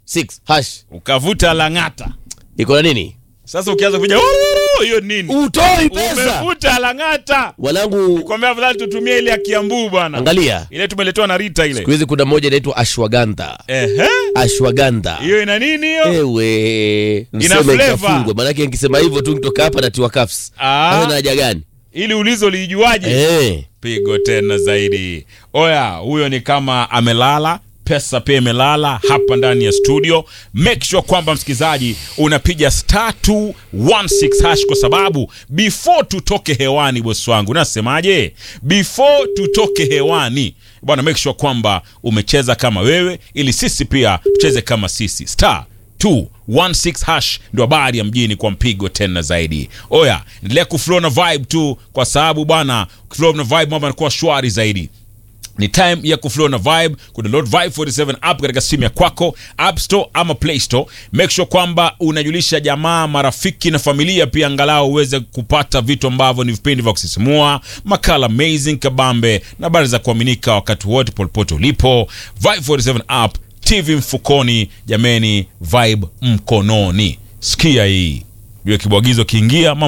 6 hash ukavuta lang'ata iko na nini sasa ukianza kuja "Oh, hiyo nini utoi pesa umevuta lang'ata wanangu kwambia afadhali tutumie ile ya kiambu bwana angalia ile tumeletewa na rita ile siku hizi kuna moja inaitwa ashwagandha ehe ashwagandha hiyo ina nini hiyo ewe Ina mseme flavor. ikafungwa manake nikisema hivyo tu nitoka hapa natiwa kafs Ah. hayo na haja gani ili ulizo liijuaje Eh. pigo tena zaidi oya huyo ni kama amelala pesa pia imelala hapa ndani ya studio make sure kwamba msikilizaji unapiga star 216 hash kwa sababu before tutoke hewani bosi wangu nasemaje before tutoke hewani bwana make sure kwamba umecheza kama wewe ili sisi pia tucheze kama sisi star 216 hash ndio habari ya mjini kwa mpigo tena zaidi oya endelea kuflow na vibe tu kwa sababu bwana kuflow na vibe mambo yanakuwa shwari zaidi ni time ya kuflow na vibe kudownload vibe 47 app katika simu ya kwako app store ama play store make sure kwamba unajulisha jamaa marafiki na familia pia angalau uweze kupata vitu ambavyo ni vipindi vya kusisimua makala amazing kabambe na habari za kuaminika wakati wote popote ulipo vibe 47 app tv mfukoni jameni vibe mkononi sikia hii jua kibwagizo kiingia mambo